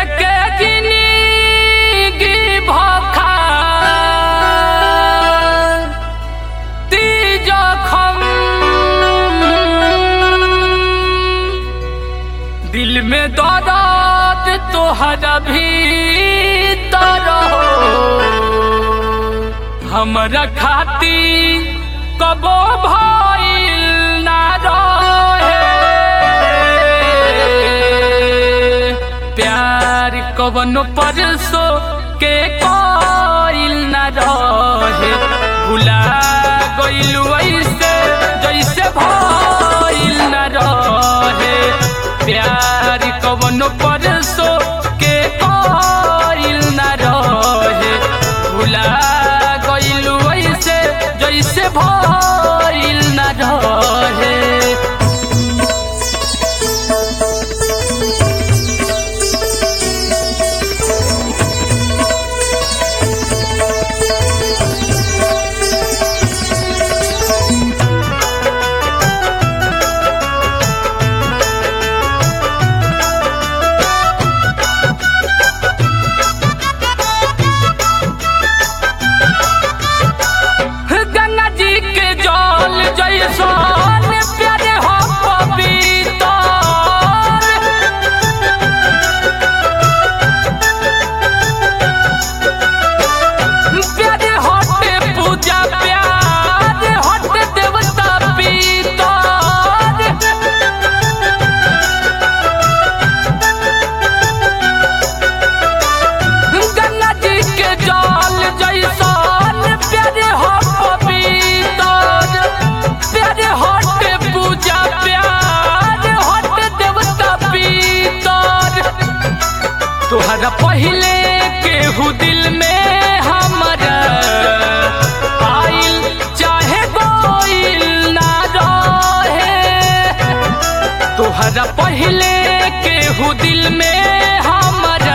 के जिंदगी भखा ती जखम दिल में दर्द तोहरा भीतर हो हमरा खाती कबो भइल ना रहे प्यार कवनो परसो के कोइल ना रहे भुला गइलू ऐसे जैसे भइल ना रहे प्यार कवनो परसो के कोइल ना रहे भुला गइलू ऐसे जैसे भइल ना रहे गंगा जी के जल जैसन प्यारे हो पवित्र प्यारे हटे पूजा प्यार हटे देवता पीतर गंगा जी के जल जैसन प्यारे हो पवित्र प्यारे हटे पूजा प्यार हटे देवता पीतर तोहरा पहले केहू दिल में हमारा आइल चाहे गोइल ना रहे तोहरा पहले केहू दिल में हमारा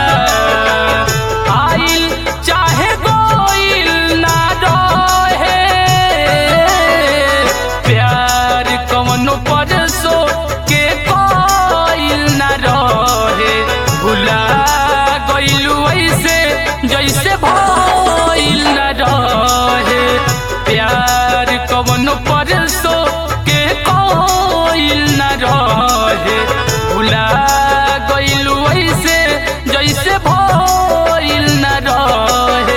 आइल चाहे गोइल ना रहे प्यार कवनो परसो के कोइल ना रहे भुला गइलू ऐसे जैसे भइल ना रहे प्यार कवनो परसो के कोइल ना रहे भुला गइलू ऐसे जैसे भइल ना रहे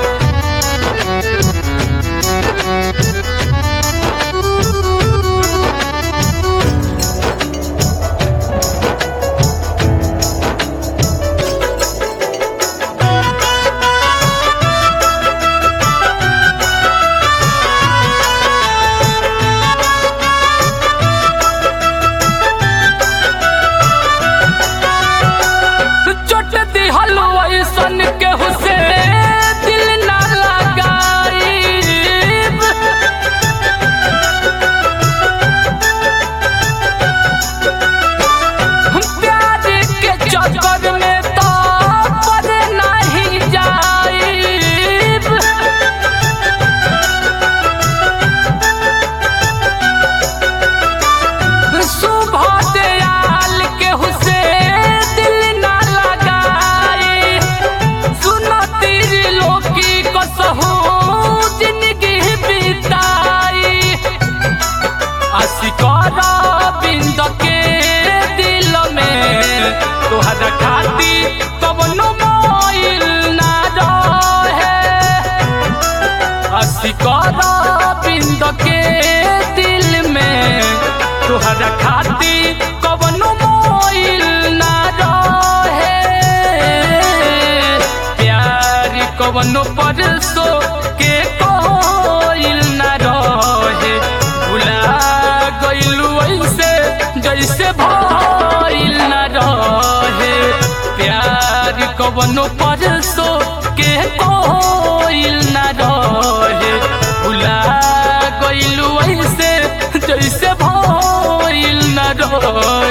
चोट दिहल ऐसन के हुसे दिल ना लगाईब प्यार के चक्कर में तो पर नहीं जाईब सुबह दयाल के हुसे दिल ना लगाए सुनो तेरी लोकी को सहू जिंदगी बिताई असिकारा बिंद के दिल में तोहरा खाती कवनो मोइल ना रहे असिकारा बिंद के दिल में तोहरा खाती कवनो मोइल ना रहे प्यार कवनो परसो के कोइल ना रहे भुला गइलू ऐसे जैसे भइल ना रहे प्यार कवनो परसो के कोइल ना रहे भुला गइलू ऐसे जैसे भइल ना रहे